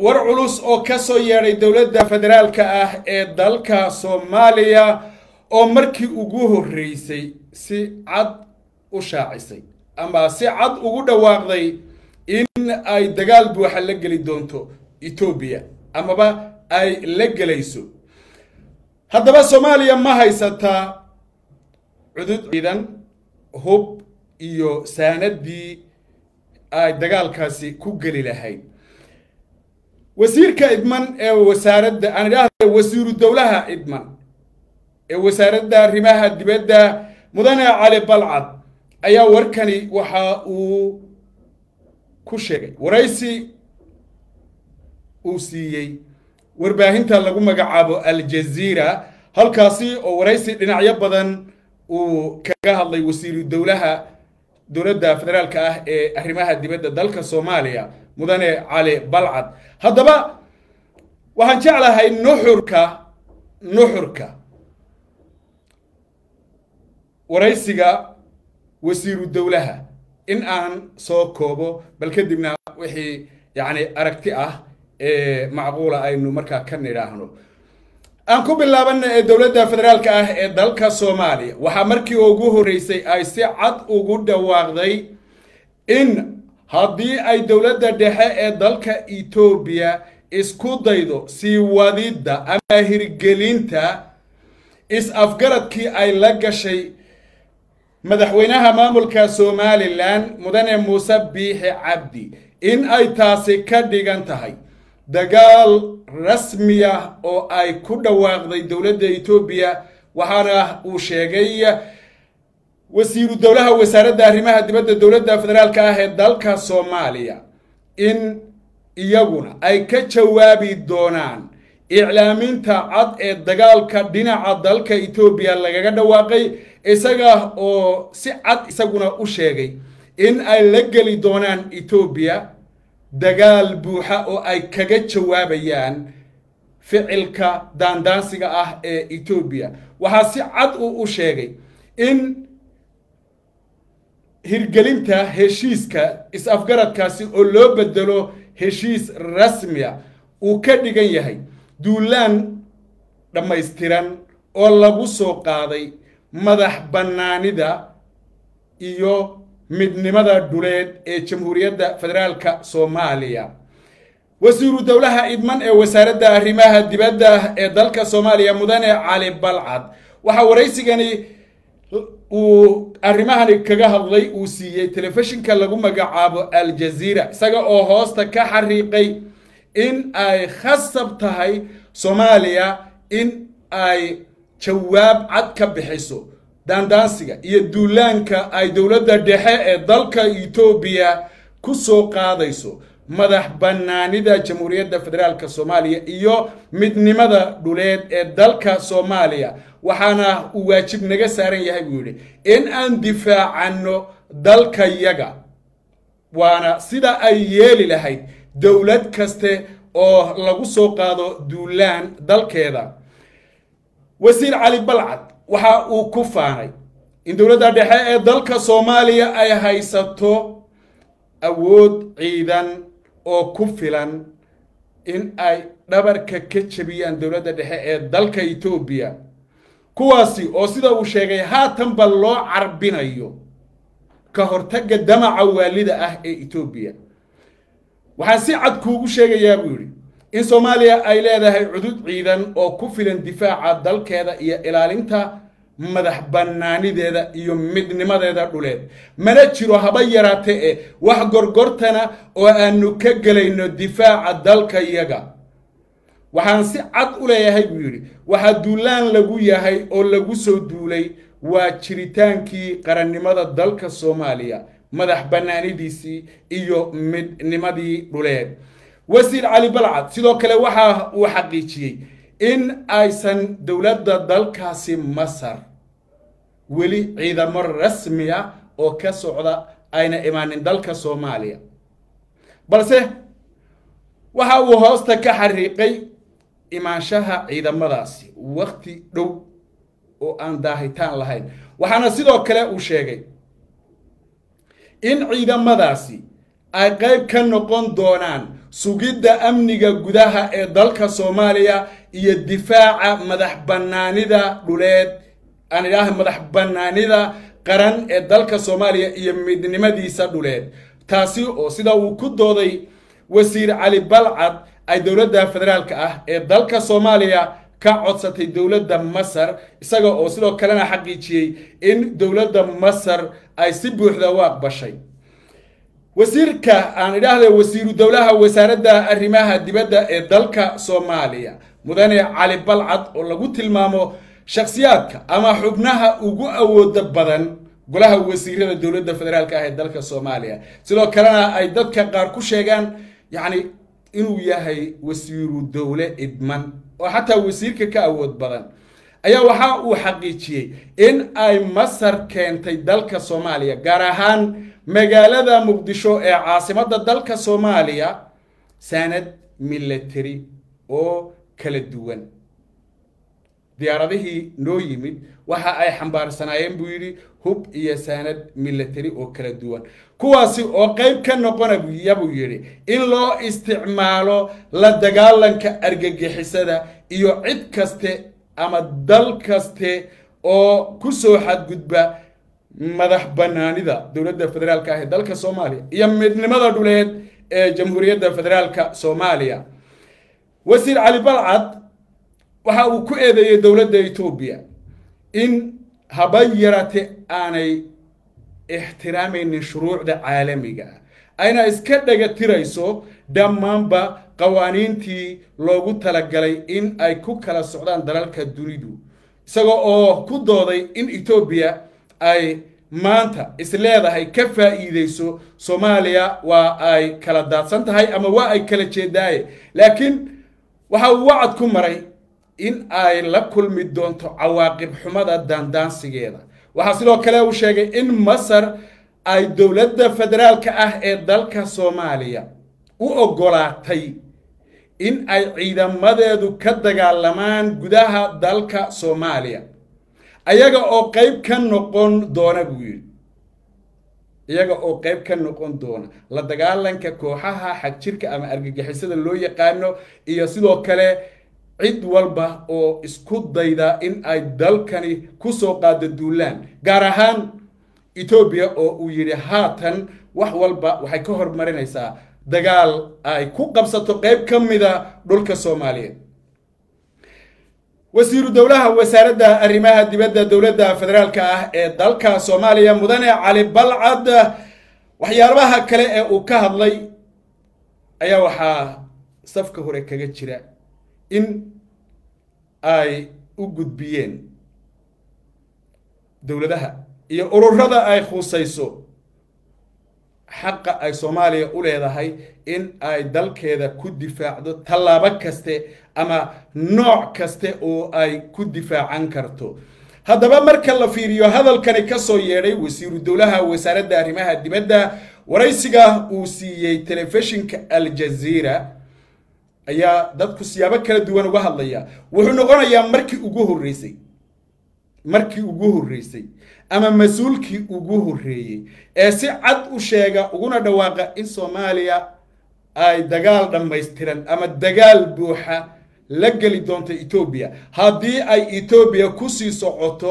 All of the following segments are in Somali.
war culus oo ka soo yeedhay dowladda federaalka ah ee dalka soomaaliya oo markii ugu horreysay si cad u shaacisay ama si cad ugu dhawaaqday in ay dagaal buuxa la geli doonto etoobiya amaba ay la gelayso haddaba soomaaliya ma haysataa cudud ciidan hub iyo saanadii ay dagaalkaasi ku geli lahayd wasiirka idman ee wasaaradda aan idhaahda wasiiru dowlaha idman ee wasaaradda arrimaha dibadda mudane cali balcad ayaa warkani waxa uu ku sheegay waraysi uu siiyey warbaahinta lagu magacaabo aljaziira halkaasi oo waraysi dhinacyo badan uu kaga hadlay wasiiru dowlaha dowladda federaalka ah ee arrimaha dibadda dalka soomaaliya mudane cali balcad haddaba waxaan jeclahay nuxurka nuxurka waraysiga wasiiru dowlaha in aan soo koobo bal kadibna wixii yacni aragti ah ee macquula aynu markaa ka nidhaahno aan ku bilaabana ee dowladda federaalka ah ee dalka soomaaliya waxaa markii ugu horreysay ay si cad ugu dhawaaqday in haddii ay dowladda dhexe ee dalka etoobiya isku daydo sii wadidda ama hirgelinta is-afgaradkii ay la gashay madaxweynaha maamulka somalilan mudane muuse biixi cabdi in ay taasi ka dhigan tahay dagaal rasmi ah oo ay ku dhawaaqday dowladda etoobiya waxaana uu sheegay wasiiru dowlaha wasaaradda arrimaha dibadda dowladda federaalka ah ee dalka soomaaliya in iyaguna ay ka jawaabi doonaan iclaaminta cad ee dagaalka dhinaca dalka etoobiya lagaga dhawaaqay isaga oo si cad isaguna u sheegay in ay la geli doonaan etoobiya dagaal buuxa oo ay kaga jawaabayaan ficilka daandaansiga ah ee etoobiya waxaa si cad uu u sheegay in hirgelinta heshiiska is-afgaradkaasi oo loo bedelo heshiis rasmiya uu ka dhigan yahay duulaan dhammaystiran oo lagu soo qaaday madax bannaanida iyo midnimada dhuleed ee jamhuuriyadda federaalka soomaaliya wasiiru dowlaha idman ee wasaaradda arrimaha dibadda ee dalka soomaaliya mudane cali balcad waxaa waraysigani uu arrimahani kaga hadlay uu siiyey telefishinka lagu magacaabo aljaziira isaga oo hoosta ka xariiqay in ay khasab tahay soomaaliya in ay jawaab cad ka bixiso daandaansiga iyo duulaanka ay dowladda dhexe ee dalka etoobiya ku soo qaadayso madax bannaanida jamhuuriyadda federaalka soomaaliya iyo midnimada dhuleed ee dalka soomaaliya waxaana uu waajib naga saaran yahay buu yidhi in aan difaacanno dalkayaga waana sida ay yeeli lahayd dowlad kaste oo lagu soo qaado duulaan dalkeeda wasiir cali balcad waxa uu ku faanay in dowladda dhexe ee dalka soomaaliya ay haysato awood ciidan oo ku filan in ay dhabarka ka jebiyaan dowladda dhexe ee dalka etoobiya kuwaasi oo sida uu sheegay haatanba loo carbinayo ka hortagga damaca waalida ah ee etoobiya waxaan si cad kuugu sheegayaa buu yidhi in soomaaliya ay leedahay cudud ciidan oo ku filan difaaca dalkeeda iyo ilaalinta madax bannaanideeda iyo midnimadeeda dhuleed mana jiro haba yaraate e wax gorgortana oo aanu ka gelayno difaaca dalkayaga waxaan si cad u leeyahay buu yidhi waxaa duulaan lagu yahay oo lagu soo duulay waa jiritaankii qarannimada dalka soomaaliya madax bannaanidiisii iyo midnimadii dhuleed wasiir cali balcad sidoo kale waxa uu xaqiijiyey in aysan dowladda dalkaasi masar weli ciidamo rasmi ah oo ka socda ayna imaanin dalka soomaaliya balse waxa uu hoosta ka xariiqay imaanshaha ciidamadaasi wakti dhow oo aan daahitaan lahayn waxaana sidoo kale uu sheegay in ciidamadaasi ay qayb ka noqon doonaan sugidda amniga gudaha ee dalka soomaaliya iyo difaaca madax bannaanida dhuleed aan idhaaha madax bannaanida qaran ee dalka soomaaliya iyo midnimadiisa dhuleed taasi oo sida uu ku dooday wasiir cali balcad ay dowladda federaalka ah ee dalka soomaaliya ka codsatay dowladda masar isaga oo sidoo kalena xaqiijiyey in dowladda masar ay si buuxda u aqbashay wasiirka aan idhaahda wasiiru dowlaha wasaaradda arrimaha dibadda ee dalka soomaaliya mudane cali balcad oo lagu tilmaamo shakhsiyaadka ama xubnaha ugu awooda badan golaha wasiirada dowladda federaalka ah ee dalka soomaaliya sidoo kalena ay dadka qaar ku sheegaan yacni inuu yahay wasiiru dowle idman oo xataa wasiirka ka awood badan ayaa waxa uu xaqiijiyey in ay masar keentay dalka soomaaliya gaar ahaan magaalada muqdisho ee caasimadda dalka soomaaliya sanad military oo kala duwan diyaaradihii noo yimid waxa ay xambaarsanaayeen buu yidhi hub iyo saanad military oo kala duwan kuwaasi oo qayb ka noqonaya buu yidhi in loo isticmaalo la dagaalanka argagixisada iyo cid kaste ama dal kaste oo ku soo xadgudba madax bannaanida dowladda federaalka ah ee dalka soomaaliya iyo midnimada dhuleed ee jamhuuriyadda federaalka soomaaliya wasiir cali balcad waxa uu ku eedeeyey dowladda etoobiya in haba yarate aanay ixtiraamaynin shuruucda caalamiga ah ayna iska dhaga tirayso dhammaanba qawaaniintii loogu talagalay in ay ku kala socdaan dalalka dunidu isagoo oo ku dooday in etoobiya ay maanta isleedahay ka faa'iideyso soomaaliya waa ay kala daadsan tahay ama waa ay kala jeedaaye laakiin waxa uu wacad ku maray in ay la kulmi doonto cawaaqib xumada daandaansigeeda waxaa sidoo kale uu sheegay in masar ay dowladda federaalka ah ee dalka soomaaliya u oggolaatay in ay ciidamadeedu ka dagaalamaan gudaha dalka soomaaliya ayaga oo qayb ka noqon doona buu yidhi iyaga oo qayb ka noqon doona la dagaalanka kooxaha xagjirka ama argagixisada loo yaqaano iyo sidoo kale cid walba oo isku dayda in ay dalkani kusoo qaado duulaan gaar ahaan etoobiya oo uu yidhi haatan wax walba waxay ka hormarinaysaa dagaal ay ku qabsato qayb ka mida dhulka soomaaliyeed wasiiru dowlaha wasaaradda arrimaha dibadda dowladda federaalka ah ee dalka soomaaliya mudane cali balcad waxyaabaha kale ee uu ka hadlay ayaa waxaa safka hore kaga jira in ay u gudbiyeen dowladaha iyo ururada ay khusayso xaqa ay soomaaliya u leedahay in ay dalkeeda ku difaacdo tallaabo kaste ama nooc kaste oo ay ku difaacan karto haddaba marka la fiiriyo hadalkani ka soo yeedhay wasiiru dowlaha wasaaradda arrimaha dibadda waraysiga uu siiyey telefishinka aljaziira ayaa dadku siyaabo kala duwan uga hadlaya wuxuu noqonayaa markii ugu horreysay markii ugu horreysay ama mas-uulkii ugu horreeyey ee si cad u sheega uguna dhawaaqa in soomaaliya ay dagaal dhammaystiran ama dagaal buuxa la geli doonto etoobiya haddii ay etoobiya kusii socoto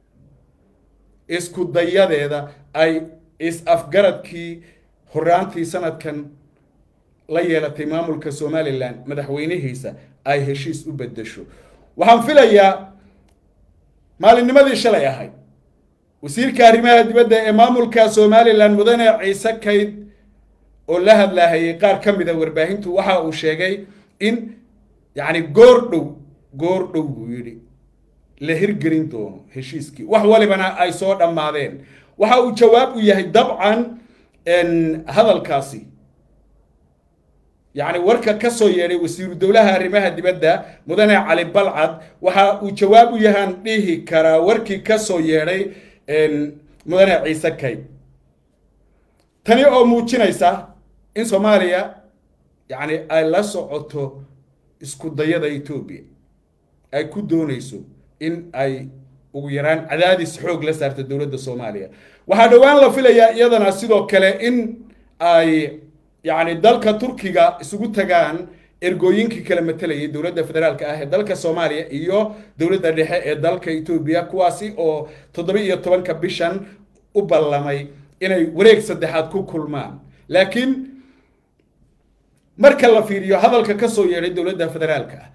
isku dayadeeda ay is-afgaradkii horaantii sanadkan la yeelatay maamulka somalilan madaxweynihiisa ay heshiis u beddesho waxaan filayaa maalinnimadii shalay ahayd wasiirka arrimaha dibadda ee maamulka somalilan mudane ciise kayd oo la hadlaahayay qaar ka mida warbaahintu waxa uu sheegay in yacni goor dhow goor dhow buu yidhi la hirgelin doono heshiiskii wax walibana ay soo dhammaadeen waxa uu jawaab u yahay dabcan hadalkaasi yacni warka ka soo yeedhay wasiiru dowlaha arrimaha dibadda mudane cali balcad waxa uu jawaab u yahaan dhihi karaa warkii ka soo yeedhay mudane ciise kayd tani oo muujinaysa in soomaaliya yacni ay la socoto isku dayada etoobiya ay ku doonayso in ay ugu yaraan cadaadis xoog la saarto dowladda soomaaliya waxaa dhowaan la filayaa iyadana sidoo kale in ay yacni dalka turkiga isugu tagaan ergooyinkii kala matalayay dowladda federaalka ah ee dalka soomaaliya iyo dowladda dhexe ee dalka etoobiya kuwaasi oo toddoba iyo tobanka bishan u ballamay inay wareeg saddexaad ku kulmaan laakiin marka la fiiriyo hadalka ka soo yeedhay dowladda federaalka ah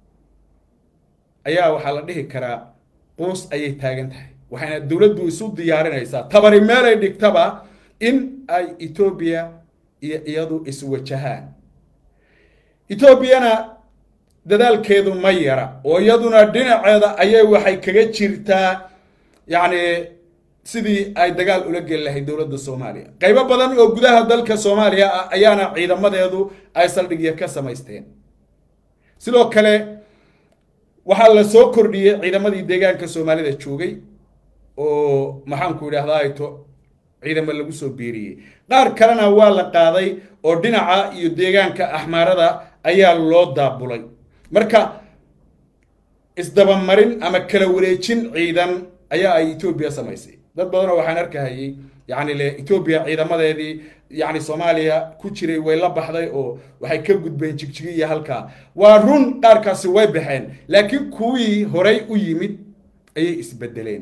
ayaa waxaa la dhihi karaa quus ayay taagan tahay waxayna dowladdu isu diyaarinaysaa tabari meelay dhigtaba in ay etoobiya iyo iyadu iswajahaan etoobiyana dadaalkeedu ma yara oo iyaduna dhinaceeda ayay waxay kaga jirtaa yacni sidii ay dagaal ula geli lahayd dowladda soomaaliya qaybo badan oo gudaha dalka soomaaliya ah ayaana ciidamadeedu ay saldhigya ka samaysteen sidoo kale waxaa la soo kordhiyey ciidamadii deegaanka soomaalida joogay oo maxaanku idhahdaa ayto ciidamo lagu soo biiriyey qaar kalena waa la qaaday oo dhinaca iyo deegaanka axmaarada ayaa loo daabulay marka isdabamarin ama kala wareejin ciidan ayaa ay etoobiya samaysay dad badanoo waxaan arkahayay yacni le etoobiya ciidamadeedii yacni soomaaliya ku jiray way la baxday oo waxay ka gudbeen jigjigiya halkaa waa run qaarkaasi way baxeen laakiin kuwii horay u yimid ayay isbedeleen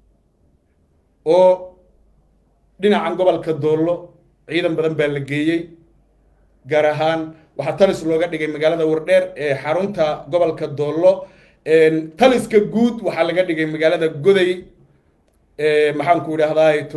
oo dhinacan gobolka doollo ciidan badan baa la geeyey gaar ahaan waxaa talis looga dhigay magaalada wardheer ee xarunta gobolka doollo taliska guud waxaa laga dhigay magaalada goday maxaanku idhahdaa to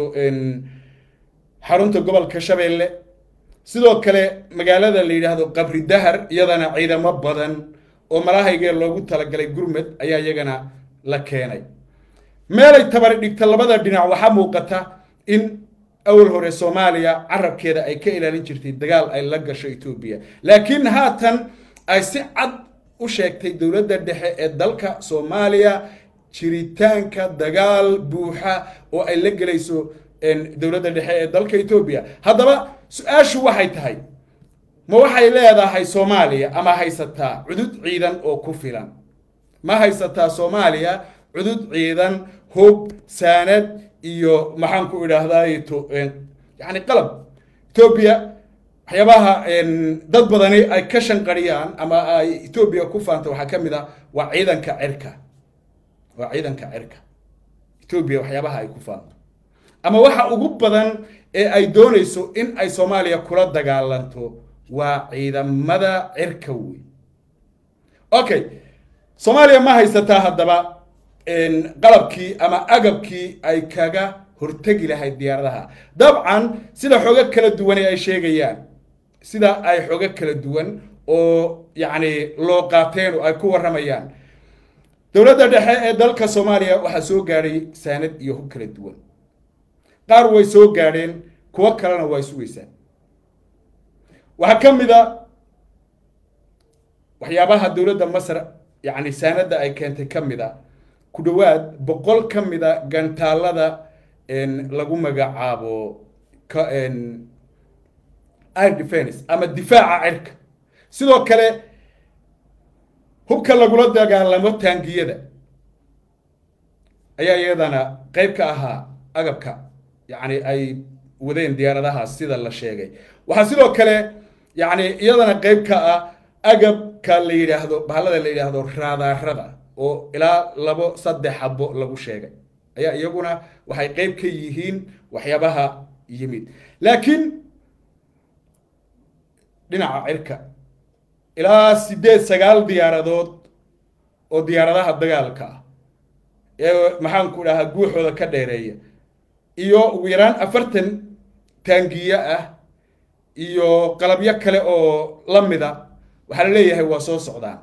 xarunta gobolka shabeelle sidoo kale magaalada la yidhaahdo qabri dahar iyadana ciidamo badan oo malahaygee loogu talagalay gurmed ayaa iyagana la keenay meelay tabari dhigta labada dhinac waxaa muuqata in awal hore soomaaliya carabkeeda ay ka ilaalin jirtay dagaal ay la gasho etoobiya laakiin haatan ay si cad u sheegtay dowladda dhexe ee dalka soomaaliya jiritaanka dagaal buuxa oo ay la gelayso dowladda dhexe ee dalka etoobiya haddaba su-aashu waxay tahay ma waxay leedahay soomaaliya ama haysataa cudud ciidan oo ku filan ma haysataa soomaaliya cudud ciidan hub saanad iyo maxaanku idhaahdaayto yani qalab etoobiya waxyaabaha dad badani ay ka shanqariyaan ama ay etoobiya ku faanta waxaa ka mid a waa ciidanka cirka waa ciidanka cirka etoobiya waxyaabaha ay ku faanto ama waxa ugu badan ee ay doonayso in ay soomaaliya kula dagaalanto waa ciidamada cirka wey okay soomaaliya ma haysataa haddaba qalabkii ama agabkii ay kaga hortegi lahayd diyaaradaha dabcan sida xoogo kala duwan ay sheegayaan sida ay xoogo kala duwan oo yacni loo qaateen oo ay ku warramayaan dowladda dhexe ee dalka soomaaliya waxaa soo gaadhay saanad iyo hub kala duwan qaar way soo gaadheen kuwo kalena waa sugaysaa waxaa ka mid a waxyaabaha dowladda masar yacni saanadda ay keentay ka mid a ku dhowaad boqol ka mid a gantaalada lagu magacaabo air defense ama difaaca cirka sidoo kale hubka lagula dagaalamo taangiyada ayaa iyadana qayb ka ahaa agabka yacni ay wadeen diyaaradahaas sida la sheegay waxaa sidoo kale yacni iyadana qayb ka ah agabka la yidhaahdo bahalada la yidhaahdo raadaarada oo ilaa labo saddex xabo lagu sheegay ayaa iyaguna waxay qayb ka yihiin waxyaabaha yimid laakiin dhinaca cirka ilaa siddeed sagaal diyaaradood oo diyaaradaha dagaalka ah ee maxaanku dhahaa guuxooda ka dheereeya iyo ugu yaraan afartan taangiye ah iyo qalabyo kale oo la mida waxaa la leeyahay waa soo socdaan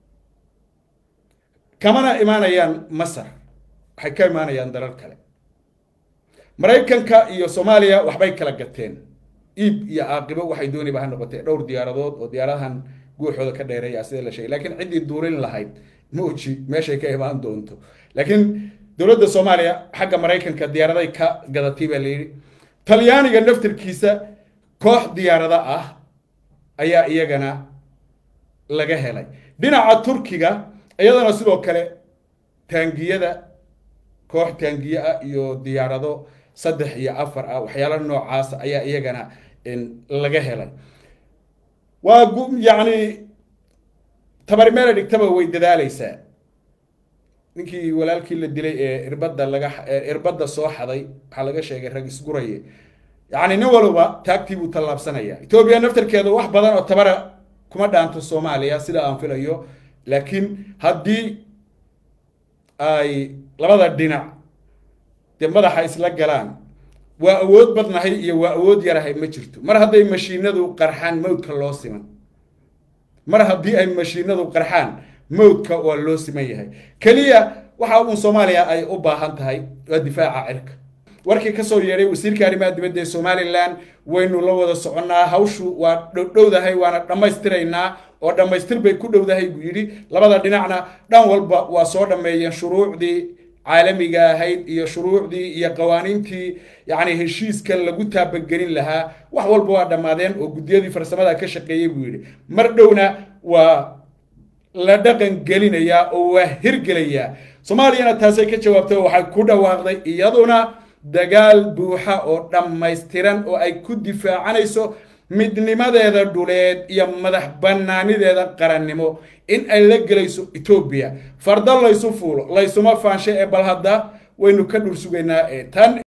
kamana imaanayaan masar waxay ka imaanayaan dalal kale maraykanka iyo soomaaliya waxbay kala gateen iib iyo caaqibo waxay dooniba ha noqotee dhowr diyaaradood oo diyaaradahan guuxooda ka dheereeya sida la sheegay laakiin ciddii duurin lahayd mooji meeshay ka imaan doonto laakiin dowladda soomaaliya xagga maraykanka diyaaraday ka gadatay baa la yidhi talyaaniga naftirkiisa koox diyaarado ah ayaa iyagana laga helay dhinaca turkiga iyadana sidoo kale taangiyada koox taangiye ah iyo diyaarado saddex iyo afar ah waxyaala noocaas ayaa iyagana laga helay waa yacni tabari meela dhigtaba way dadaalaysaa ninkii walaalkii la dilay ee irbadda laga irbadda soo xaday waxaa laga sheegay rag isguraye yacni nin walba taagtii buu tallaabsanaya etoobiya naftarkeeda wax badan oo tabara kuma dhaanto soomaaliya sida aan filayo laakiin haddii ay labada dhinac dee madaxa isla galaan waa awood badnahay iyo waa awood yarahay ma jirto mar hadday mashiinadu qarxaan mawdka loo siman mar haddii ay mashiinadu qarxaan mawdka waa loo siman yahay keliya waxa uun soomaaliya ay u baahan tahay waa difaaca cirka warkii kasoo yeedhay wasiirka arrimaha dibadda ee somalilan waynu la wada soconnaa hawshu waa dhowdahay waana dhammaystiraynaa oo dhammaystir bay ku dhowdahay buu yidhi labada dhinacna dhan walba waa soo dhammeeyeen shuruucdii caalamiga ahayd iyo shuruucdii iyo qawaaniintii yacni heshiiska lagu taabagelin lahaa wax walba waa dhammaadeen oo guddiyadii farsamada ka shaqeeyey buu yidhi mar dhowna waa la dhaqan gelinayaa oo waa hirgelayaa soomaaliyana taasay ka jawaabtay oo waxay ku dhawaaqday iyaduna dagaal buuxa oo dhammaystiran oo ay ku difaacanayso midnimadeeda dhuleed iyo madax bannaanideeda qarannimo in ay la gelayso etoobiya fardo laysu fuulo laysuma faanshe ee bal hadda waynu ka dhul sugaynaa ee tan